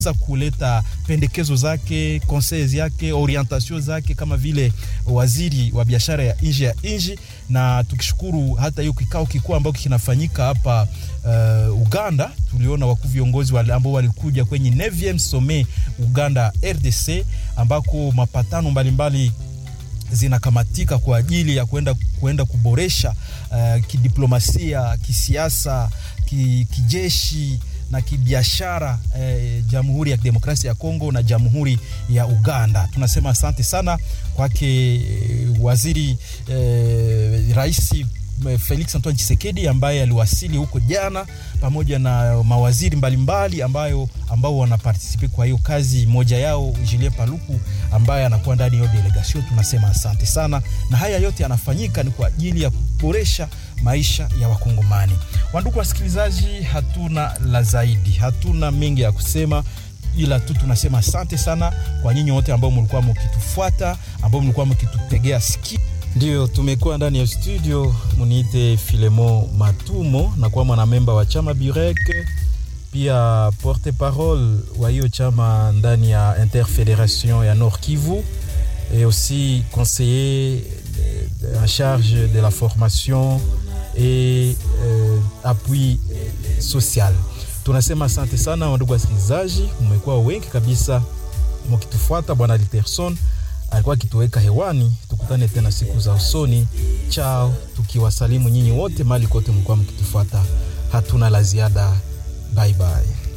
kuleta pendekezo zake, conseils yake, orientation zake kama vile waziri wa biashara ya nje ya nchi, na tukishukuru hata hiyo kikao kikuu ambacho kinafanyika hapa uh, Uganda. Tuliona wakuu viongozi wale ambao walikuja kwenye 9e sommet Uganda RDC ambako mapatano mbalimbali mbali zinakamatika kwa ajili ya kuenda, kuenda kuboresha uh, kidiplomasia, kisiasa, ki, kijeshi na kibiashara eh, Jamhuri ya Kidemokrasia ya Kongo na Jamhuri ya Uganda. Tunasema asante sana kwake eh, waziri eh, rais Felix Antoine Tshisekedi ambaye aliwasili huko jana pamoja na mawaziri mbalimbali mbali ambayo ambao wanapartisipe kwa hiyo kazi. Moja yao Julien Paluku ambaye anakuwa ndani ya delegation. Tunasema asante sana, na haya yote yanafanyika ni kwa ajili ya kuboresha maisha ya Wakongomani. Wandugu wasikilizaji, hatuna la zaidi, hatuna mengi ya kusema ila tu tunasema asante sana kwa nyinyi wote ambao mlikuwa mkitufuata, ambao mlikuwa mkitutegea sikio. Ndio tumekuwa ndani ya studio, muniite Filemo Matumo na kuwa mwanamemba wa chama Burek, pia porte parole wa hiyo chama ndani ya Interfederation ya Nord Kivu et aussi conseiller en charge de la formation et euh, appui social. Tunasema asante sana wandugu wasikilizaji, mmekuwa wengi kabisa mkitufuata. Bwana Literson alikuwa akituweka hewani. Tukutane tena siku za usoni. Chao, tukiwasalimu nyinyi wote mali kote mlikuwa mkitufuata. Hatuna la ziada. Bye bye.